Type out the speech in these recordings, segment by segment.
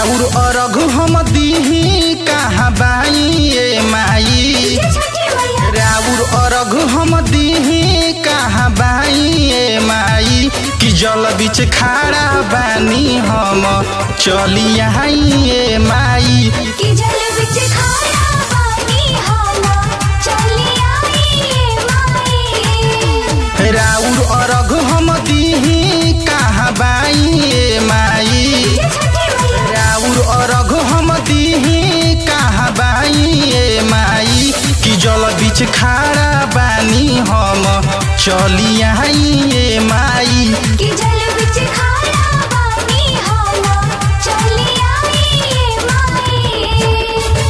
राउर अरघ हम दीही कहाँ बाई ए माई राउर अरघ हम दीही कहाँ बाई ए माई कि जल बीच खाड़ा बानी हम चली आई ए माई कि जल बिच खारा पानी हम चली आई माई राउर अरघ हम दीही कहाँ बाई ए माई राउर अरघ हम दीही कहाँ बाई ए माई कि जल बीच खाड़ा बानी हम चली आई ए माई कि जल बिच खारा पानी हम चली आई माई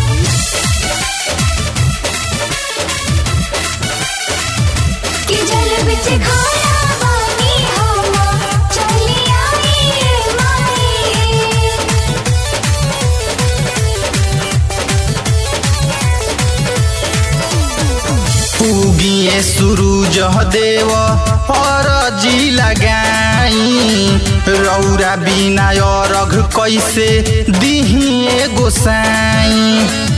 कि जल बिच खारा पानी हम चली आई माई उगिए सूरज देव अरजी लगाई रौरा बिना अरघ कैसे दिहिए गोसाई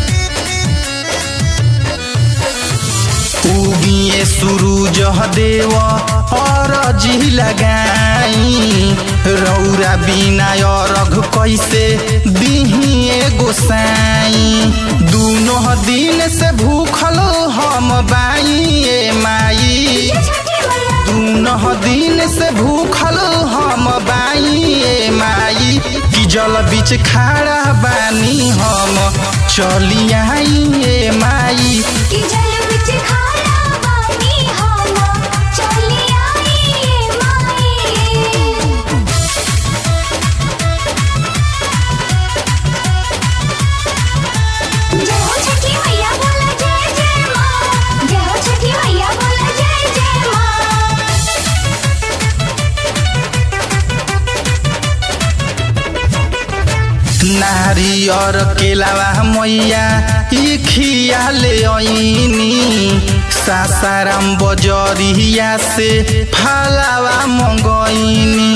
उगिए सूरज देव अरजी लगाई रौरा बिना अरघ कैसे दिहिए गोसाई दूनो दिन से भूखल हम बाई ए माई दूनो दिन से भूखल हम बाई ए माई कि जल बीच खाड़ा बानी हम चली आई ए माई कि जल बिच खारा पानी हम चली आई माई जय हो छठी मैया बोला जय जय माँ जय हो छठी मैया बोला जय जय माँ नारियर केलावा मैया ई खिया ले ऐनी सासाराम बजरिया से फालावा मंगैनी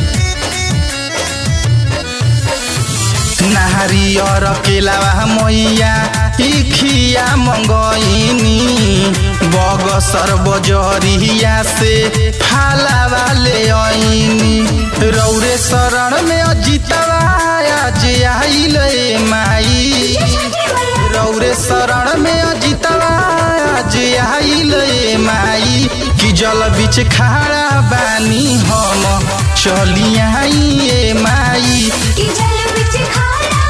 नारियर केलावा मैया ई खिया मंगैनी बगसर बजरिया से फालावा ले ऐनी रौरे शरण में अजितवा आज आइल ए माई रौरे शरण में अजितवा आज आइल ए माई कि जल बीच खाड़ा बानी हम चली आई ए माई कि जल बिच खारा